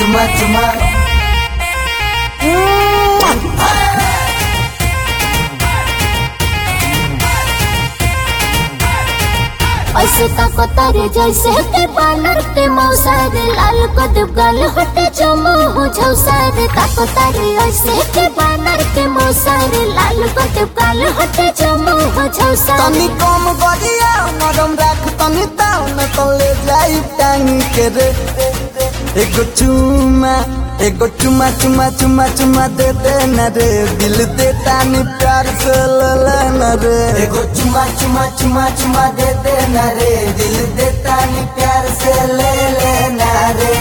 चुमा चुमा ऐसे ताको तारे जैसे के बानर के मौसार लाल कदम गाल हटे जमो हो झौसार ताको तारे ऐसे के बानर के मौसार लाल कदम गाल हटे जमो हो झौसार तनी कम गरिया नरम राख तनी ताव न तले जाई टांगी के रे एगो चुमा एगो चुमा चुमा चुमा चुमा दे दे न रे दिल दे तानी प्यार से लला न रे एगो चुमा चुमा चुमा चुमा दे दे न रे दिल दे तानी प्यार से ले ले न रे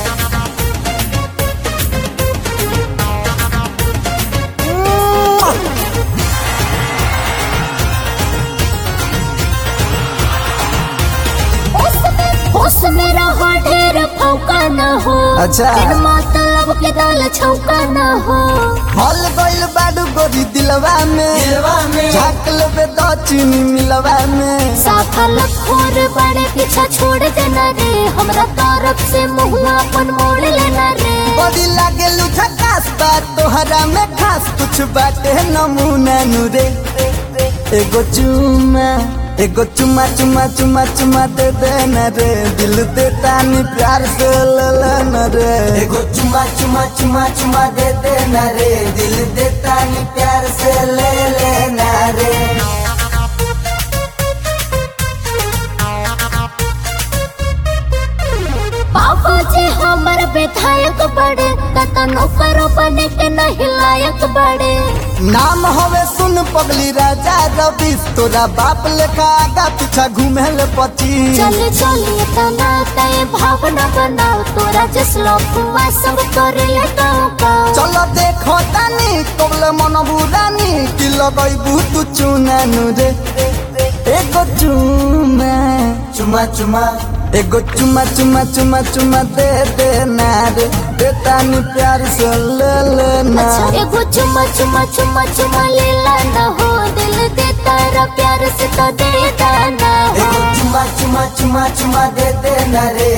होश में रहो ढेर फौका न हो अच्छा। बिन मतलब के दाल छौका न हो हल गइल बाडू गोरी दिलवा में दिलवा में झाक लेबे दो चीनी मिलवा में साफल खोर बड़े पीछा छोड़ देना रे हमरा तरफ से मुँह अपन मोड़ लेना रे बड़ी लागे लुझा खास बात तोहरा में खास कुछ बाटे नमूना नुरे एगो चुमा एगो चुमा चुमा चुमा चुमा दे दे न रे दिल दे तानी प्यार से ले ले न रे एगो चुमा चुमा चुमा चुमा दे दे न रे दिल दे तानी प्यार से ले ले न रे बाबू जी हमर विधायक बड़े कतनो करो बने के नहीं लायक बड़े नाम हवे सुन पगली राजा रवि तोरा बाप लेखा आगा पीछा घूमे ले पची चली चली तना तय भावना बनाओ तोरा जसलो कुआ सब करे ले गाँव गाँव चलो देखो तानी कबले मन बुरानी कि लगैबू तू चुनानु रे एगो चुमा चुमा चुमा एगो चुमा चुमा चुमा चुमा दे दे ना रे दे तानी प्यार से ले ले ना अच्छा एगो चुमा चुमा चुमा चुमा ले लाना हो दिल दे तारा प्यार से तो दे दाना हो एगो चुमा चुमा चुमा चुमा दे दे ना रे